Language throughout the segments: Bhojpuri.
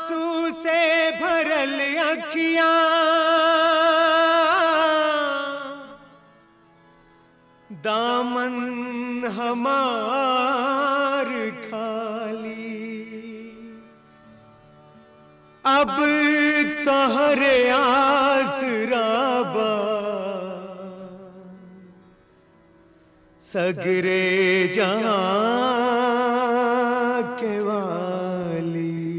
आंसू से भरल अखियां दामन हमार खाली अब तोहरे आसराबा सगरे जहां के वाली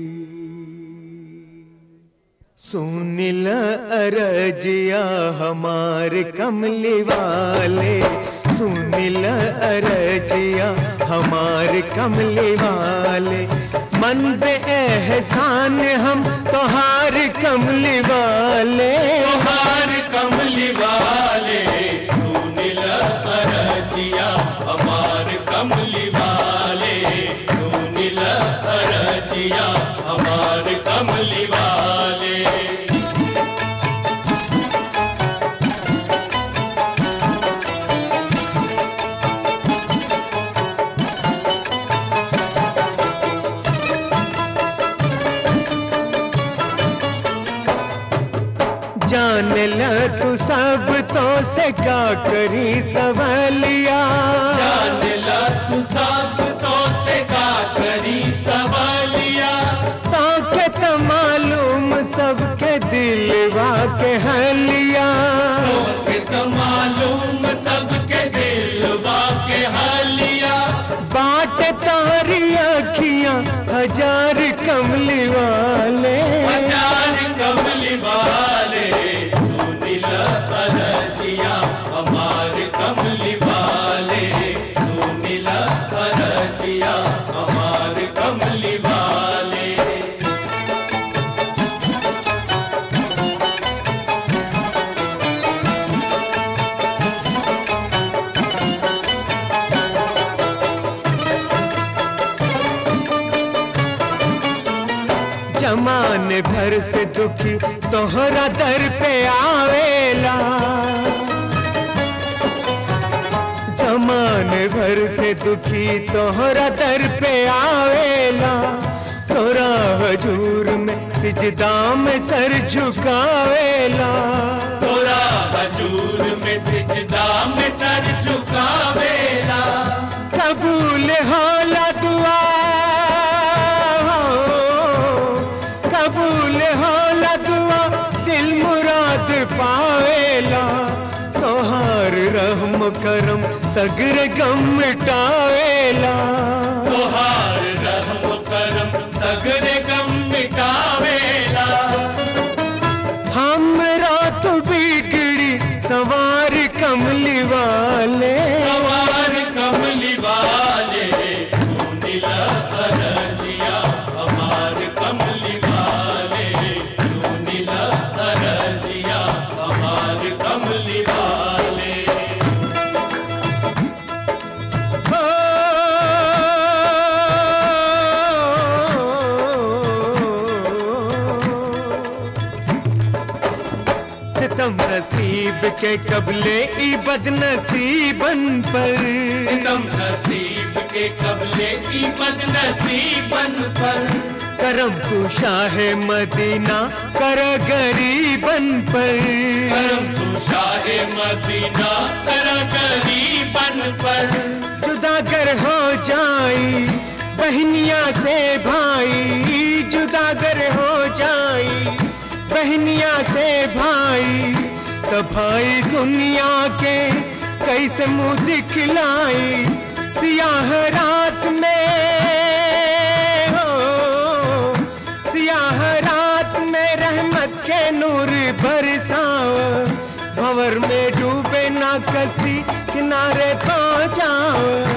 सुनिल अरजिया हमार कमली वाले सुनिल अरजिया हमार कमली वाले मन पे एहसान हम तोहार कमली वाले तोहार कमली वाले सुनिल अरजिया हमार कमली वाले सुनिल अरजिया हमार कमली वाले जान ल तू सब तो से का करी सवालिया जान ला तू सब तो से का करी सवालिया तो के तो मालूम सबके दिलवा के हलिया के तो मालूम सबके दिलवा के हालिया बाट तारी अखियां हजार कमली वाले हजार कमली वाले सुनिल अरजिया हमार कमली वाले सुनिल अरजिया हमार कमली वाले जमाने भर से दुखी तोहरा दर पे आवेला जमाने भर से दुखी तोहरा दर पे आवेला तोरा हजूर में सिजदा में सर झुकावेला तोरा हजूर में सिजदा में सर झुकावेला कबूल होला दुआ कबूल होला दुआ दिल मुराद पावेला तोहार रहम करम सगर गम मिटावेला तोहार रहम करम सगरे गम मिटावेला हमरा तो बिगड़ी सवार कमली वाले सवार कमली वाले सुनिल अरजिया हमार कमली वाले सुनिल अरजिया हमार कमली वाले हो सितम नसीब के कबले ई बदनसीबन पर सितम नसीब के कबले की मद नसीबन पर करम तू शाह मदीना कर गरीबन पर करम तू शाह मदीना कर गरीबन पर जुदा कर हो जाई बहनिया से भाई जुदा कर हो जाई बहनिया से भाई तो भाई दुनिया के कैसे मुंह दिखलाई सियाह रात में हो सियाह रात में रहमत के नूर बरसाओ भंवर में डूबे ना कश्ती किनारे पहुंचाओ